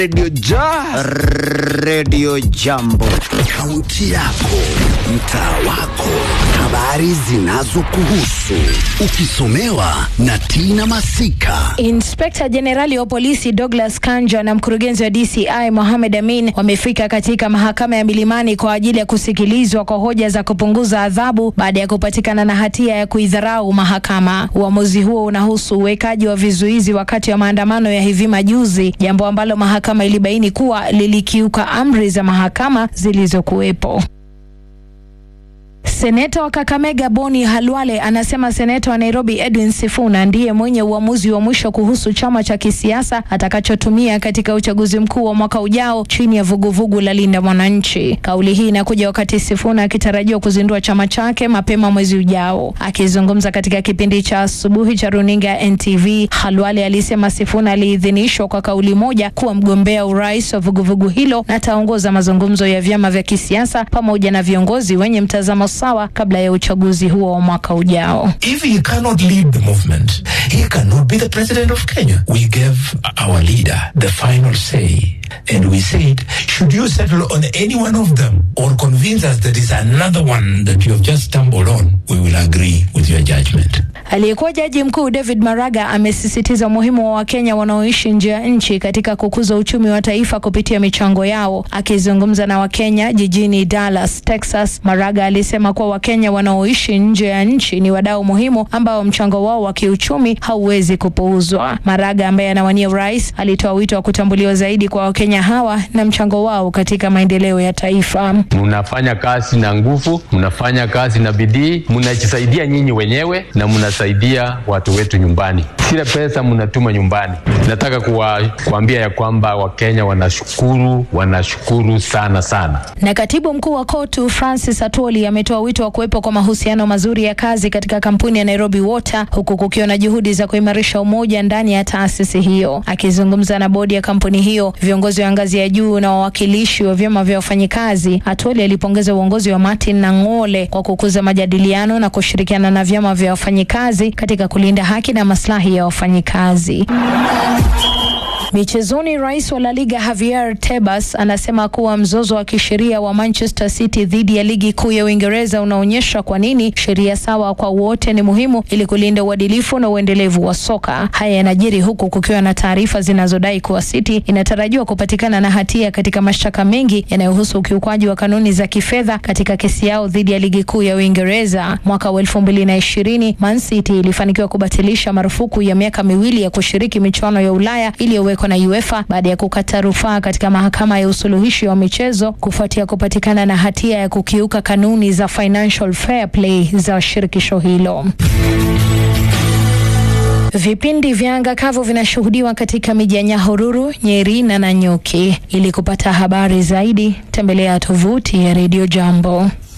Radio Ja, Radio Jambo, kaunti yako, mtaa wako, habari zinazokuhusu, ukisomewa na Tina Masika. Inspekta Jenerali wa polisi Douglas Kanja na mkurugenzi wa DCI Mohamed Amin wamefika katika mahakama ya Milimani kwa ajili ya kusikilizwa kwa hoja za kupunguza adhabu baada ya kupatikana na hatia ya kuidharau mahakama. Uamuzi huo unahusu uwekaji wa vizuizi wakati wa maandamano ya hivi majuzi, jambo ambalo mahakama ilibaini kuwa lilikiuka amri za mahakama zilizokuwepo. Seneta wa Kakamega Boni Halwale anasema seneta wa Nairobi Edwin Sifuna ndiye mwenye uamuzi wa mwisho kuhusu chama cha kisiasa atakachotumia katika uchaguzi mkuu wa mwaka ujao chini ya vuguvugu la Linda Mwananchi. Kauli hii inakuja wakati Sifuna akitarajiwa kuzindua chama chake mapema mwezi ujao. Akizungumza katika kipindi cha asubuhi cha runinga ya NTV, Halwale alisema Sifuna aliidhinishwa kwa kauli moja kuwa mgombea urais wa vuguvugu hilo na ataongoza mazungumzo ya vyama vya kisiasa pamoja na viongozi wenye mtazamo sawa kabla ya uchaguzi huo wa mwaka ujao. If he cannot lead the movement, he cannot be the president of Kenya. We gave our leader the final say. And we said, should you settle on any one of them or convince us that is another one that you have just stumbled on, we will agree with your judgment. Aliyekuwa jaji mkuu David Maraga amesisitiza umuhimu wa Wakenya wanaoishi nje ya nchi katika kukuza uchumi wa taifa kupitia michango yao. Akizungumza na Wakenya jijini Dallas, Texas, Maraga alisema kuwa Wakenya wanaoishi nje ya nchi ni wadau muhimu ambao mchango wao wa kiuchumi hauwezi kupuuzwa. Maraga ambaye anawania urais alitoa wito wa kutambuliwa zaidi kwa Wakenya hawa na mchango wao katika maendeleo ya taifa. Mnafanya kazi na nguvu, mnafanya kazi na bidii, mnajisaidia nyinyi wenyewe na mnasaidia watu wetu nyumbani. Sile pesa mnatuma nyumbani. Nataka kuwa, kuambia ya kwamba Wakenya wanashukuru, wanashukuru sana sana. Na katibu mkuu wa KOTU Francis Atwoli ametoa wito wa kuwepo kwa mahusiano mazuri ya kazi katika kampuni ya Nairobi Water huku kukiwa na juhudi za kuimarisha umoja ndani ya taasisi hiyo. Akizungumza na bodi ya kampuni hiyo, viongozi wa ngazi ya juu na wawakilishi wa vyama vya wafanyikazi, Atwoli alipongeza uongozi wa Martin Nang'ole kwa kukuza majadiliano na kushirikiana na vyama vya wafanyikazi katika kulinda haki na maslahi ya wafanyikazi. Michezoni, rais wa La Liga Javier Tebas anasema kuwa mzozo wa kisheria wa Manchester City dhidi ya ligi kuu ya Uingereza unaonyesha kwa nini sheria sawa kwa wote ni muhimu ili kulinda uadilifu na uendelevu wa soka. Haya yanajiri huku kukiwa na taarifa zinazodai kuwa City inatarajiwa kupatikana na hatia katika mashtaka mengi yanayohusu ukiukwaji wa kanuni za kifedha katika kesi yao dhidi ya ligi kuu ya Uingereza. Mwaka wa elfu mbili na ishirini Man City ilifanikiwa kubatilisha marufuku ya miaka miwili ya kushiriki michuano ya Ulaya iliyowekwa na UEFA baada ya kukata rufaa katika mahakama ya usuluhishi wa michezo kufuatia kupatikana na hatia ya kukiuka kanuni za financial fair play za shirikisho hilo. Vipindi vya anga kavu vinashuhudiwa katika miji ya Nyahururu, Nyeri na Nanyuki. Ili kupata habari zaidi, tembelea tovuti ya Radio Jambo.